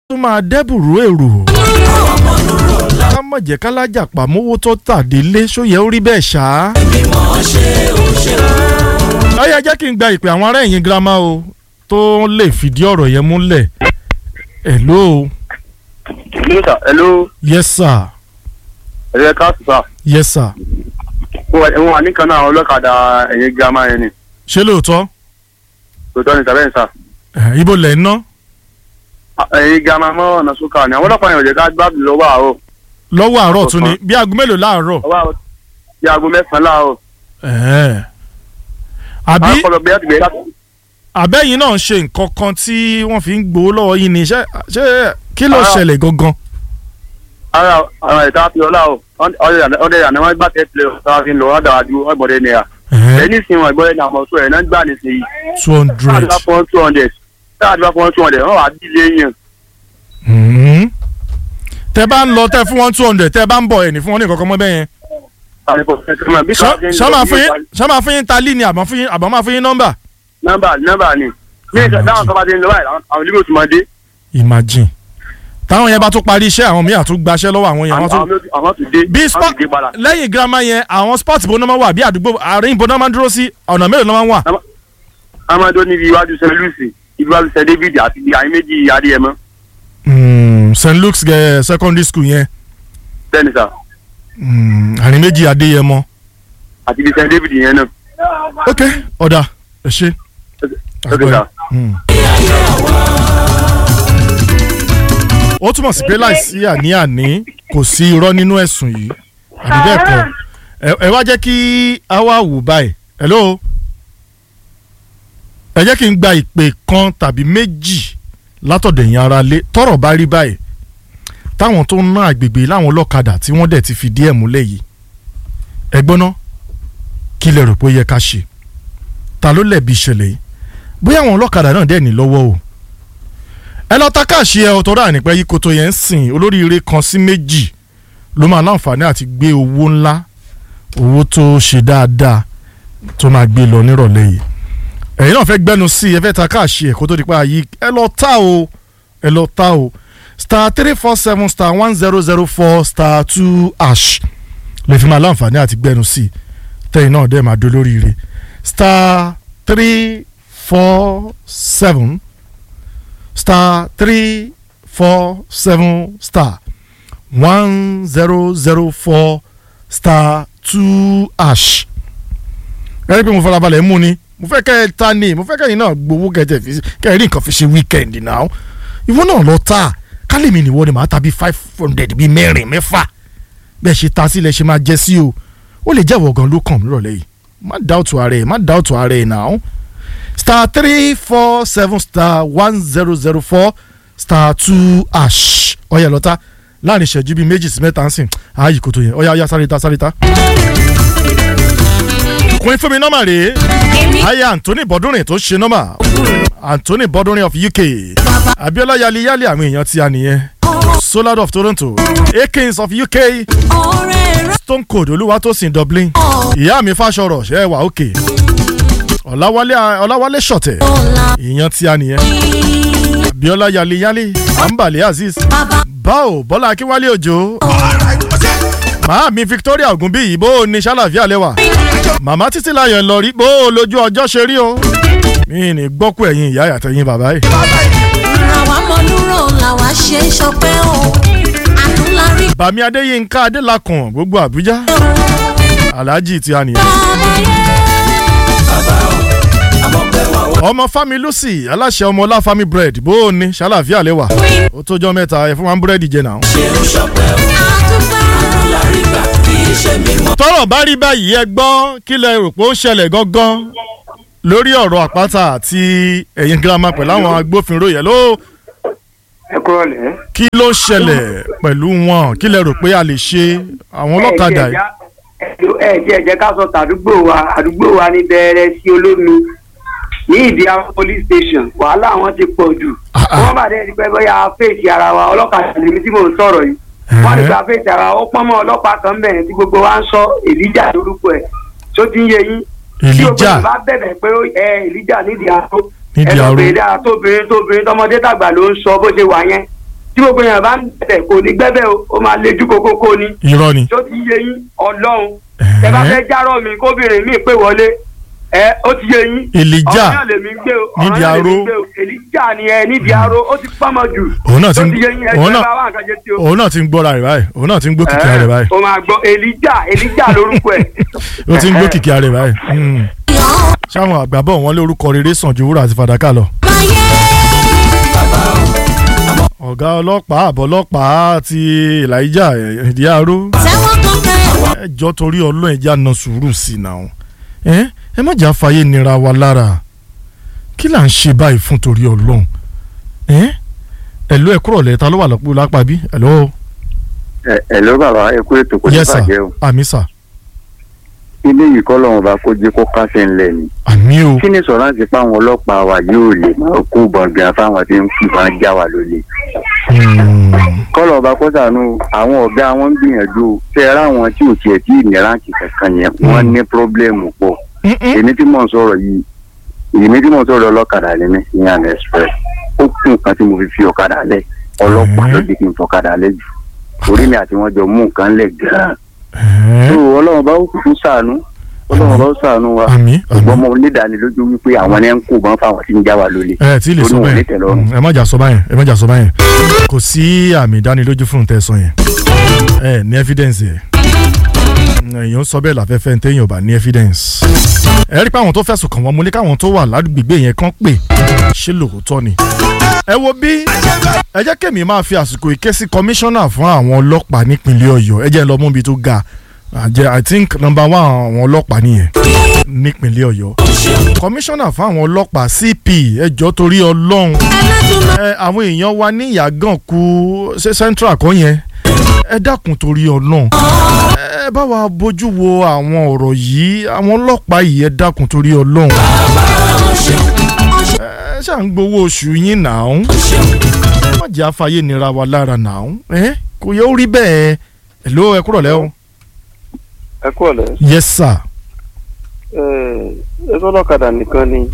tún máa dẹ́bùrú èrò. ká má jẹ́ kálájà pàmówó tó tàdé lé sóyẹ ó rí bẹ́ẹ̀ ṣá. ọyá jẹ́ kí n gba ìpè àwọn ará ẹ̀yìn girama o tó lè fìdí ọ̀rọ̀ yẹn múlẹ̀. hello. hello sir hello yes sir. ẹ̀rẹ́ káàsì sir yes sir. wọ́n wà nìkan náà ọlọ́kadà ẹ̀yìn girama yẹn ni ṣé lóòótọ́ tòótọ́ ni sàbẹ̀ sir Eh, ibo lẹ̀ ń ná ẹ̀yìn girama mọ́ ọ̀nà sókà ni àwọn ọlọ́pàá yẹn ò jẹ́ ká gbàgbé lọ́wọ́ àárọ̀ lọ́wọ́ àárọ̀ tún ni bí aago mélòó láàárọ̀. lọ́wọ́ àárọ̀ bí aago mẹ́sàn-án láàárọ̀ Eh. àbí àwọn kọlọ̀ gbé láti gbé láti àbẹ́yìn náà ń ṣe nǹkan kan tí wọ́n fi ń gbowó lọ́wọ́ yín ni ṣé ṣé kí ló Ah. ṣẹlẹ̀ gangan. ara àwọn ẹ̀ka fi ọlá o ọdẹ ìyànà wọn gbà tẹ́tìlẹ̀ ọ̀sán fi ń lọ ọ̀dà àdú ọ̀gbọ̀dẹ nìyà Eh, ẹni sìn wọn ìgbọ́dẹ ní àwọn ọ̀ṣọ́ ẹ̀ náà gbà nísìnyí two hundred. káàdùbá fún two hundred káàdùbá fún two hundred wọn wà á dílé yẹn Mhm. tẹ bá ń lọ tẹ fún wọn two hundred tẹ bá ń bọ̀ ẹ̀ ní fún wọn ní nǹkan kan mọ́ bẹ́ẹ̀ yẹn. Ṣọ́- ṣọ́ máa fún yín ṣọ́ máa fún yín talí ni àbọ̀ fún yín àbọ̀ máa fún yín nọ́mbà. nọ́mbà nọ́mbà ni ní ìgbà táwọn kan bá ti ń lọ báyìí àwọn ìlú òtún máa dé imagine táwọn yẹn bá tún parí iṣẹ́ àwọn míì àtún gbaṣẹ́ lọ́wọ́ àwọn yẹn àwọn tún. àwọn àwọn tún dé bí àwọn sport tún dé padà lẹ́yìn girama yẹn àwọn sport bó náà máa wà bí àdúgbò àárín ibo náà máa ń dúró sí ọ̀nà mélòó náà máa ń wà. amadu níbi iwájú st louis iwájú st david àti àyè méjì adéyẹmọ Mm, st luke's eh, secondary school yẹn bẹ́ẹ̀ni sà Mm, àárín méjì adéyẹmọ. àti ibi st david yẹn náà ok ọ̀dà ẹ ṣe. ok sà. Mm. ó túmọ̀ sí pé láìsí àní-àní kò sí irọ́ nínú ẹ̀sùn yìí àbí bẹ́ẹ̀ kọ́ ẹ- ẹ wá jẹ́ kí a wá wò báyìí hello ẹ jẹ́ kí n gba ìpè kan tàbí méjì látọ̀dọ̀ ẹ̀yin ara lé tọ́rọ̀ bá rí báyìí táwọn tó ń ná àgbègbè láwọn ọlọ́kadà tí wọ́n dẹ̀ ti fi díẹ̀ múlẹ̀ yìí ẹ gbọ́ná kí lẹ rò pé ó yẹ ká ṣe ta ló lẹ̀bi ìṣẹ̀lẹ̀ yìí bóyá àwọn ọlọ́kadà náà dẹ̀ ní lọ́wọ́ o ẹ lọ ta káàṣì ẹ ọ̀tọ̀ rà nípẹ́ yìí kòtò yẹn ń sìn olóríire kan sí méjì ló máa láǹfààní àti gbé owó ńlá owó tó ṣe dáadáa tó máa gbé lọ nírọ̀lẹ́ yìí ẹ̀yin náà fẹ́ gbẹ́nu sí ẹ fẹ́ ta káàṣì ẹ kó tó di pa yìí ẹ lọ ta o ẹ lọ ta o star three four seven star one zero zero four star two ash lè fi máa láǹfààní àti gbẹ́nu sí tẹ́yìn náà dẹ́ máa dolóríire star three four seven star three four seven star one zero zero four star two ash. ẹ rí i pé mo farabalẹ̀ mú ni mo fẹ́ kẹ́ ẹ ta ni mo fẹ́ kẹ́ ẹ̀yin náà gbowó kẹ́tẹ̀ fi kẹ́ ẹ rí nǹkan fi ṣe wíkẹ́ndì náà ìwọ náà lọ ta kálí mi nìwọ ni màá ta bíi five hundred bíi mẹ́rin mẹ́fà bẹ́ẹ̀ ṣe ta sílẹ̀ ṣe máa jẹ́ sí o ó lè jẹ́wọ́ gan ló kàn mí rọ̀lẹ́ yìí má dáwọ́tò ara ẹ̀ má dáwọ́tò ara ẹ̀ náà star three four seven star one zero zero four star two ash ọ̀yà lọ́tà láàrin ìṣẹ́jú bíi méjì sí mẹ́ta ń sìn ààyè kò tó yẹn ọ̀yà ọ̀yà sáré ta sáré ta. kùn fún mi nọ́mà rèé ayé anthony bọ́dúnrin tó ṣe nọ́mà anthony bọ́dúnrin of uk abiola yali yali àwọn èèyàn tí a nìyẹn solar of toronto akins of uk stone cold olúwatósìn dublin ìyá mi fàṣọrọ ṣe é wà òkè ọ̀làwálé ọ̀làwálé ṣọ̀tẹ̀ ìyẹn tí a nìyẹn abiola yali yali ambale azeez báwo bọ́lá akínwálé òjò màámi victoria ogunbíyì bó o ní sálàfíà lẹ́wà màmá títí láyọ̀ lọ́rí bó o lójú ọjọ́ ṣe rí o mi ní gbọ́kú ẹ̀yin ìyá àtẹ̀yìn bàbá yìí. làwa mọ̀lúrò làwa ṣe é ṣọpẹ́ o àtúnlárí bàmí adéyínká adélakùn gbogbo àbújá alhaji tí a nìyẹn. ọmọ fami lucy aláṣẹ ọmọ ọlá fami bread bó o ní sálàfíà lẹ́wà ó tójọ́ mẹ́ta ẹ̀ fún wa ń búrẹ́dì jẹ náà. tọ́rọ̀ bá rí báyìí ẹ gbọ́ kí lẹ rò pé ó ń ṣẹlẹ̀ gangan lórí ọ̀rọ̀ àpáta àti ẹ̀yìn girama pẹ̀lú àwọn agbófinró yẹn ló ẹ kúrò lẹ. kí ló ṣẹlẹ̀ pẹ̀lú wọn kí lẹ rò pé a lè ṣe àwọn ọlọ́kadà yìí. ẹ jẹ́ ẹ jẹ́ ká sọ tàdúgbò wa àdúgbò wa ní bẹ̀rẹ̀ sí olómi ní ìdí àwọn police station wàhálà wọn ti pọ̀ jù Ah, ah. wọ́n bá dé ẹni pé bóyá fèsì ara wa ọlọ́kadà lèmi tí mò ń sọ̀rọ̀ yìí wọ́n ní gba fèsì ara wa ó pọ́n mọ́ ọlọ́pàá kan bẹ̀rẹ̀ tí gbogbo wa ń sọ èlíjà lórúkọ ẹ̀ tó ti ń yé yín tí gbogbo Èlíjà? ẹ̀ bá bẹ̀bẹ̀ pé ó- ẹ èlíjà nídìí àtó Nídìí ẹ lọ aró. bèrè dáa tóbìnrin tóbìnrin tọmọdé tàgbà ló ń sọ bó ṣe wà yẹn tí gbogbo yẹn bá ń bẹ̀ kò ní gbẹ́bẹ̀ o ó máa lejú kókókó ni irọ́ ni tó ti yé yín ọlọ́run ẹ bá fẹ́ járọ̀ mi kóbìnrin mi pé wọlé ẹ ó ti yé yín Elijah ọ̀rọ̀ náà lèmi gbé o ọ̀rọ̀ nídìí náà lèmi aró. gbé o Elijah ni ẹ nídìí aró ó ti pọ́nmọ jù òun náà ti tó ń ti yé yín òun ẹgbẹ́ náà bá wà nǹkan jẹ sí o. òun náà ti ń gbọ́ra rẹ̀ báyìí òun náà ti ń gbó kìkì rẹ̀ báyìí o máa gbọ́ Elijah Elijah lórúkọ ẹ̀. ó ti ń gbó kìkì rẹ̀ báyìí. Hmm. yàn sáwọn àgbàbọ̀ wọn lé orúkọ rere sàn ju wúrà àti fàdákà lọ. báyé ọ̀gá ọlọ́pàá àbọ̀ ọlọ́pàá àti Elijah ìdí aró tẹ́wọ́ kan kẹ́ ẹjọ́ torí ọlọ́run ẹja na sùúrù sí i náà ẹ ẹ má jà fàyè nira wa lára kí là ń ṣe báyìí fún torí ọlọ́run ẹ ẹ ló ẹ kúrò lẹ́ta ló wà lọ́pọ̀ lápá bí ẹ lọ́wọ́ ẹ ẹ ló bàbá ẹ kú ètò kò ní yes sir bàjẹ́ o àmì sà ilé yìí kọ́ lọ́wọ́n bá kó jẹ́ kó kásẹ̀ ńlẹ̀ ni àmì o kí ni sọ̀rọ̀ láti pa àwọn ọlọ́pàá wa yóò lè máa kó gbọ̀ngàn fáwọn tí ń kí wọn já wa lólè Hmm. kọ́lọ̀ ọba kó sànú àwọn ọ̀gá wọn ń gbìyànjú o. tẹ ẹ ráwọn tí ò tiẹ̀ tí ì ní ráǹkì kankan yẹn wọ́n ní pírọ́blẹ́mù pọ̀ Mm-mm. èmi tí mò ń sọ̀rọ̀ yìí èmi tí mò ń sọ̀rọ̀ ọlọ́kadà lé mi ní àná express ó kún nǹkan tí mo fi fi ọ̀kadà lẹ̀ ọlọ́pàá ló di kí n fọ̀kadà lẹ̀ jù orí mi àti wọn jọ mú nǹkan lẹ̀ gan-an Ẹ́, tó ọlọ́run bá ó kúkú sànú ọlọ́run bá ó sànú wa àmì ṣùgbọ́n àmì mo nídàánilójú wípé àwọn ẹni ń kó bọ́n fáwọn tí ń já wa lólè ẹ tí ì lè torí sọ wọn ò ní bẹ́ẹ̀ tẹ́lọ́rùn. Mm, ẹ má jà sọ báyẹn ẹ má jà sọ báyẹn kò sí àmì ìdánilójú fún un tẹ́ ẹ sọ yẹn ẹ ní evidence yẹn èèyàn sọ bẹ́ẹ̀ láfẹ́fẹ́ ní téèyàn ò bá ní evidence ẹ rí i pé àwọn tó fẹ̀sùn kàn wọ́n mo ní káwọn tó wà ládùúgbò yẹn kàn pé ṣé lóòótọ́ ni ẹ wo bí ẹ jẹ́ kémi máa fi àsìkò ìké sí kọmíṣánná fún àwọn ọlọ́pàá nípínlẹ̀ ọ̀yọ́ ẹ jẹ́ lọ mú ibi tó ga àjẹ i think number one àwọn ọlọ́pàá nìyẹn nípínlẹ̀ ọ̀yọ́ kọmíṣánná fún àwọn ọlọ́pàá cp ẹjọ́ torí ọlọ́run ẹ àwọn èèyàn wa ní ìyàgàn kú ṣe central kan yẹn ẹ dákun torí ọlọ́run ẹ bá wa bójú wo àwọn ọ̀rọ̀ yìí àwọn ọlọ́pàá yìí ẹ dákun torí ọlọ́run ẹ ṣáà ń gbowó oṣù yín náà má jẹ́ àfàyè nira wa lára náà ẹ kò yẹ ó rí bẹ́ẹ̀ ẹ ló ẹ kúrọ̀ lẹ́wọ̀n. ẹ kú ọ̀lẹ́ yes sir. ẹ sọ́dọ̀kadà nìkan ni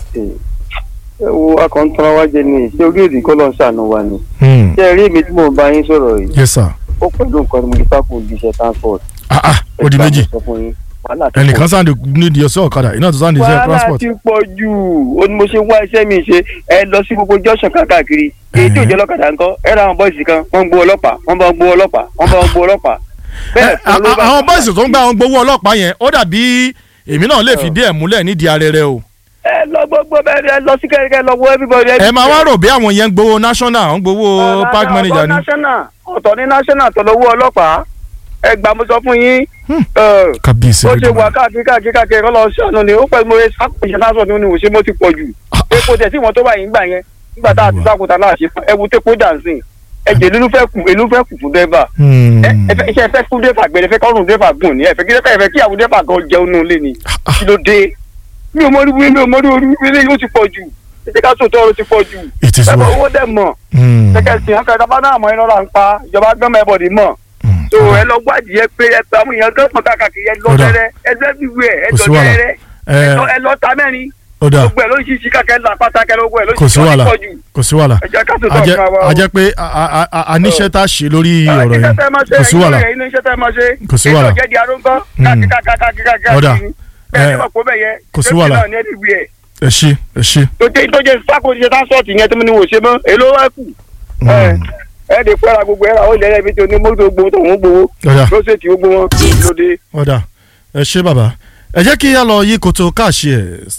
ẹ wo akọ̀ntàn wa jẹ ní ṣé orí èdè kọ́ ló ń ṣàánú wa ni Hmm. ṣé ẹ rí èmi tí mò ń bá yín sọ̀rọ̀ yìí yes sir. ó pẹ̀lú nǹkan tí mo ti sákò di iṣẹ́ transport. ah ah ó di Ẹ gbà méjì mo sọ fún yín, wàhálà ti ẹnìkan pọ̀. sáà nídìí ọsẹ ọ̀kadà iná tó sáà nídìí ọsẹ wàhálà transport. ti pọ̀ jù ó ní mo ṣe wá iṣẹ́ mi ṣe ẹ lọ sí gbogbo junction káàkiri èyí tí ò jẹ́ lọ́kadà ńkọ́ ẹ ra àwọn bọ́ìsì kan wọ́n ń gbó ọlọ́pàá wọ́n bá ń gbó ọlọ́pàá wọ́n bá ń gbó ọlọ́pàá. Ẹ, fún ló bá- àwọn bọ́ìsì tó ń gbà wọn gbowó ọlọ́pàá yẹn ó dàbí èmi náà lè fi díẹ̀ múlẹ̀ nídìí arẹrẹ o. ẹ lọ gbogbo bẹ́ẹ̀ ẹ lọ sí kẹ́kẹ́ lọ wo everybody. ẹ máa wá rò bí àwọn yẹn ń gbowó national ń gbowó park manager ni. national ọ̀tọ̀ ní national tó lọ́wọ́ ọlọ́pàá ẹ gbà mo sọ fún yín Hmm. ẹ, kábíyèsí ó rẹ ṣe wà dùn. káàkiri káàkiri káàkiri kọ́ lọ ṣàánú ni ó pẹ̀lú mo ṣe sákòṣe náà sọ̀tún ní òṣè mo ti pọ̀ jù epo tẹ̀ sí wọn tó báyìí ń gbà yẹn nígbà tá a ti Olúwa. sákòtà náà ṣe fún ẹwu tẹ́kọ̀ dànsìn ẹ̀jẹ̀ ló fẹ́ kù èló fẹ́ kù fún dẹ́fà Hmm. ẹ ẹ fẹ́ iṣẹ́ fẹ́ fún dẹ́fà gbẹ̀rẹ̀ fẹ́ kọ́rùn dẹ́fà gùn ni ẹ fẹ́ kí dẹ́fà ẹ fẹ́ kí àwọn dẹ́fà gan jẹun nù lé ni kí ló dé mi ò mọrí mi ò mọrí orí mi lé ó ti pọ̀ jù ètè ká sòtọ́ ó ti pọ̀ jù it is ẹ̀fọ́ well. owó dẹ̀ mọ̀ Hmm. kẹ̀kẹ́ sí ọkọ̀ ìjọba náà mọ̀ iná là ń pa ìjọba gbọ́mọ ẹ̀bọ̀dì mọ̀ Hmm. so ẹ lọ gbádìí ẹ pé ẹ pé àwọn èèyàn gbọ́mọ káàkiri ẹ lọ Ó dà. tẹ́rẹ́ ẹ lọ everywhere ẹ Kò lọ sí wàhálà. tẹ́rẹ́ Ẹ, ẹ lọ- ẹ lọ ta mẹ́rin ó dà gbogbo ẹ ló ń ṣiṣi káàkiri là pátá kẹlẹ gbogbo ẹ ló ń kò sí ṣiṣi wàhálà ọdún pọ̀jù kò sí wàhálà ẹ jẹ́ ká tó a jẹ́ tọ̀ fún wa. a jẹ́ pé a- a- a- a níṣẹ́ tá a ṣe lórí ọ̀rọ̀ yẹn kò sí wàhálà Kò sí wàhálà. jẹ́ di aróńkọ́ Mm. káàkiri káàkiri káàkiri Ó dà. káàkiri ẹ Ẹ, ní mọ̀ pé bẹ́ẹ̀ yẹ kò sí wàhálà. náà ní everywhere. ẹ ṣe ẹ ṣe. tó jẹ́ tó jẹ́ sáko ṣe tánsọ̀tì yẹn tó ní wò ṣe mọ́ èló wá kù ẹ Hmm. ẹ lè fẹ́ra gbogbo ẹ̀ ra ó lẹ́yìn ibi tí onímọ́tò gbowó tó ń gbowó ó dà ló ṣètì gbogbo wọn lóde. ó dà ẹ ṣe bàbá ẹ jẹ́ kí a lọ yí koto káàṣì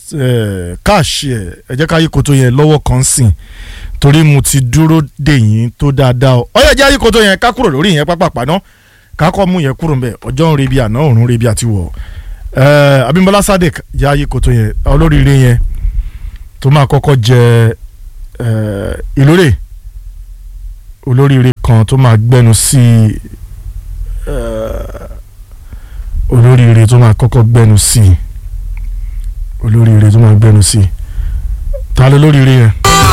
ẹ̀ káàṣì ẹ̀ ẹ jẹ́ ká yí koto yẹn lọ́wọ́ kan sìn torí mo ti dúró dè yín tó dáadáa o ọyọ jẹ́ yí koto yẹn ká kúrò lórí yẹn pápápá náà ká kọ́ mú yẹn kúrò mbẹ́ ọjọ́ ń rebi àná òrùn rebi àti wọ̀ ẹ̀ Abímbọ́lá Sadek jẹ́ yí koto yẹn olóríire yẹn tó máa kọ́kọ́ jẹ ẹ̀ ìlórè olóríire kan tó máa gbẹnu sí ẹ̀ olóríire tó máa kọ́kọ́ gbẹnu sí i olóríire tó máa gbẹnu sí i ta ló lóríire yẹn.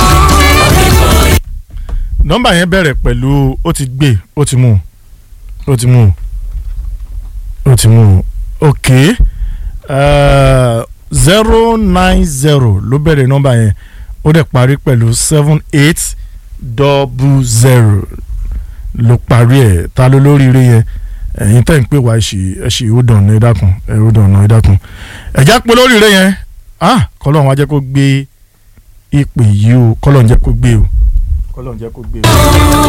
nọ́mbà yẹn bẹ̀rẹ̀ pẹ̀lú ó ti gbé ó ti mú ó ti mú ó ti mú ok zero nine zero ló bẹ̀rẹ̀ nọ́mbà yẹn ó dẹ̀ parí pẹ̀lú seven eight double zero ló parí ẹ̀ ta ló lóríire yẹn ẹ̀yin tẹ́ ń pè wá ẹ̀ṣì ẹ̀ṣì ó dàn ẹ dákun ẹ̀ ó dàn ẹ dákun ẹ̀já pé lóríire yẹn ah kọ́lọ́run wá jẹ́ kó gbé ìpè yìí o kọ́lọ́run jẹ́ kó gbé o kọ́lọ́run jẹ́ kó gbé o.